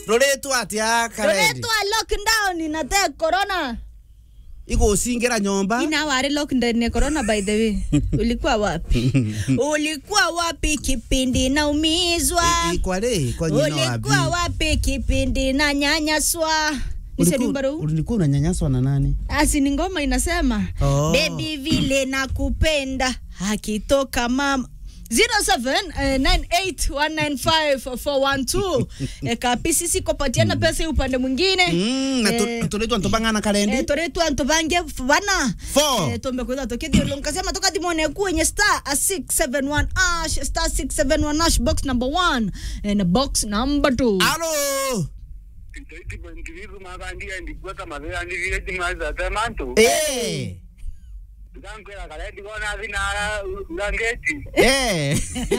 roretwo atia karendi roretwa lockdown na te corona igucingira nyomba ina wari lockdown ya corona by the way ulikuwa wapi ulikuwa wapi kipindi naumizwa ikwari kwa nyina ulikuwa wapi wapi kipindi na nyanyaswa nisenimbaru ulikuwa unanyanyaswa na nani asi ni ngoma inasema Oh. bebi vile nakupenda akitoka mama 0798195412 eh, kapisi sikopatiana pesa upande mwingine Mm, na Eh, tu- turetwa ntubang'ana karendi eh, toretwa antu bange bana Four. eh, tombekwitha tukithiolo nkasema tukathimone kwenye star a 671 ash star 671 ash box number 1 and box number 2 alo ndiriku makandiya ndikweka mavera ndivire timazata mantu Eh. ndankwera kale ndikona vinara urangeti Eh.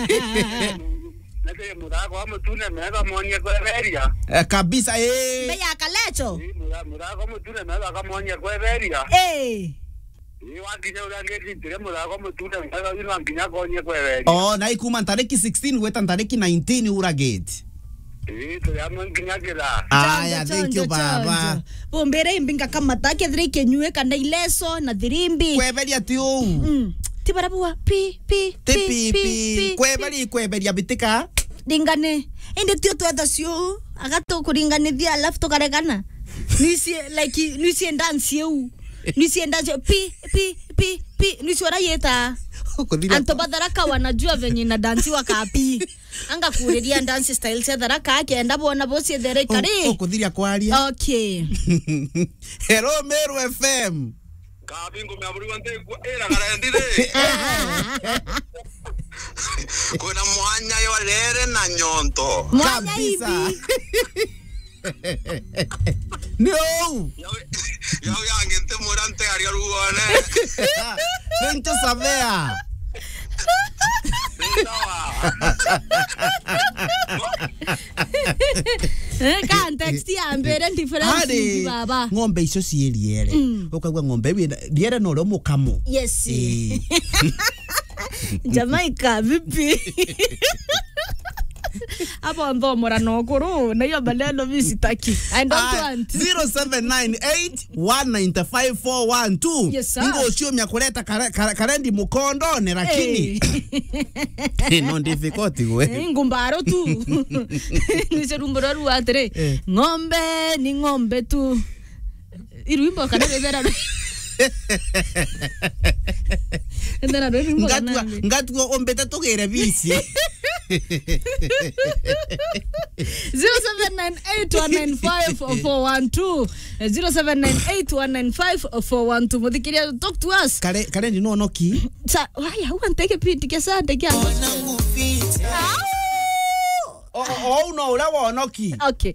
nake murako wamutune meka monie kweveria Eh, kabisa eh. meya kalecho murako mutune meka kamonie kweveria eh wakinya urangeti ndire murako mutune meka ino anginya konie kweveria oh na ikuma ntariki 16 gweta ntariki 19 uragate tuyamwe nginyakira aya thank you baba bombere imbinga kamata kethire ikenyue kana ileso na thirimbi kweberia ti uu Mm. ti barabua pi pi ti pipi kweberia kweberia bitika ringane indi tio twetha cio agatu kuringanithia alafu tukaregana nicie like nicie dance eu nicie dance pi pi pi pi nicio rayeta Ukuthira- anto batharaka wanajua venye na dansi wakapi anga kuriria dance style cia tharaka akenda bona bocie there U- kari ukuthiria kwaria okay hello meru fm kabingu myaburiwa ntekwa ira karendire kwina mwanya yo rere na nyonto mwanya kabisa hivi ni uu yau yanginte mura ntearia ruone Vente savea context ya mbere difference hari baba ng'ombe icio ciĩ riere ũkaigua ng'ombe wĩna riere no rĩo mũkamo yes Ĩĩ. Jamaica vipi hapo mbomora no kuru na hiyo maneno mimi sitaki i don't Ah, want 0798195412 Yes, sir. ingo ũciũmia kũreta kare- kare- karendi mũkondone lakini no difficult gwe Eh, ngumbaro tu nicerumbura ru atire Eh. ng'ombe ni ng'ombe tu irwimbo kana revera Ndana ndo irwimbo ngatua kana ngatua ombete tũgĩre bici 0798195412 0798195412 muthikiria talk to us Kare- karendi no noki sa waya huwa nteke pindi kia saa ndeke o o- o no ũrĩa wonoki okay